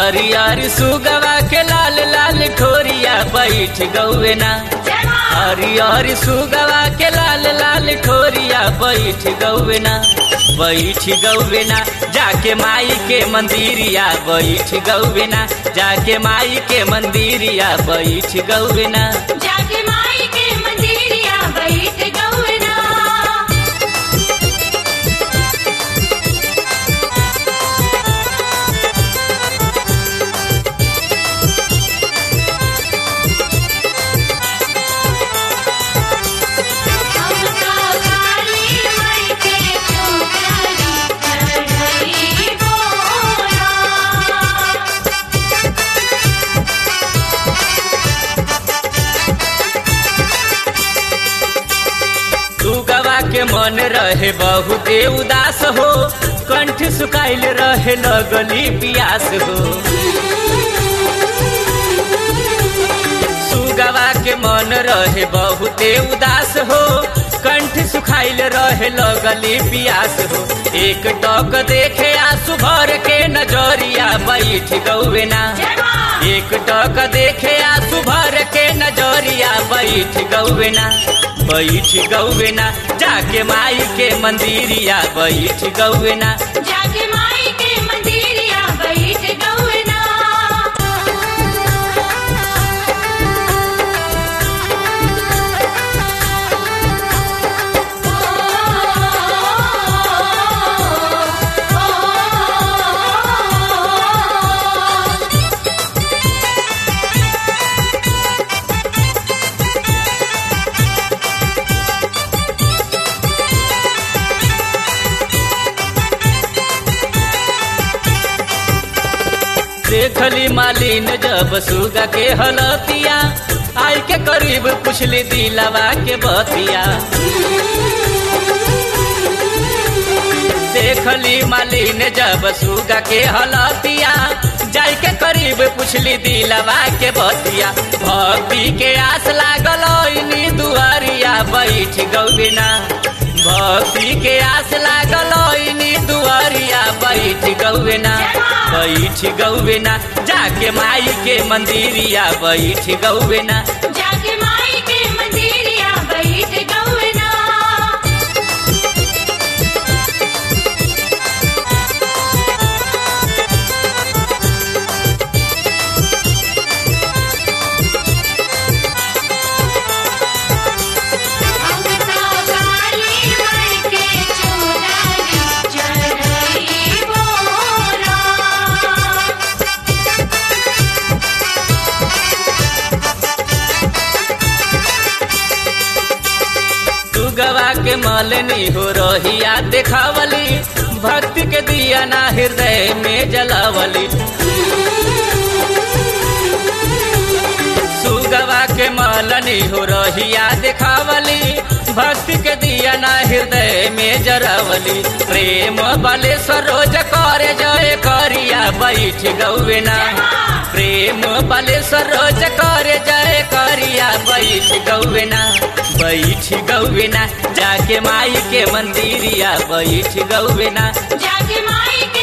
हरियर सुगवा के लाल लाल ठोरिया बैठ गौवे ना हरियर सुगवा के लाल लाल ठोरिया बैठ गौवे ना बैठ गौवे ना जाके माई के मंदिरिया बैठ गौवे ना जाके माई के मंदिरिया बैठ गौवे ना जाके माई के मंदिरिया बैठ गौना हमका काली माई के चुगली चढ़ई बोला सुगवा के मन रहे बहुते उदास हो कंठ सुखाइल रहे लगली पियास हो सुगवा के मन रहे बहुते उदास हो कंठ सुखाइल रहे लगली पियास हो एक टक देखे आंसू भर के नजरिया बैठ गौवे ना एक टक देखे आंसू भर के नजरिया बैठ गौवे ना बैठ गौवे ना जाके माई के मंदिरिया बैठ गौवे ना जाके माई के मंदिरिया बैठ गौना देखली मालिन जब सुगा के हलतिया आई के करीब पुछली दिलवा के बतिया देखली मालिन जब सुगा के हलतिया जाई के करीब पुछली दिलवा के बतिया भक्ति के आस लागल इनी दुआरिया बैठ गौबिना भक्ति के आस लागल इनी दुआरिया बैठ गौबिना बैठ गौबिना जाके माई के मंदिरिया बैठ गौबिना जाके माई के मंदिरिया बैठ गौना हमका काली माई के चुगली चढ़ई बोला सुगवा के मलनी हो रहिया देखावली भक्ति के दिया ना हृदय में जलावली सुगवा के मलनी हो रहिया देखावली भक्ति के दिया ना हृदय में जरावली प्रेम बले सरोज करे जय करिया बैठ गौवेना प्रेम बले सरोज करे जय करिया बैठ गौवेना बैठ गौवेना जाके माई के मंदिरिया बैठ गौवेना जाके माई के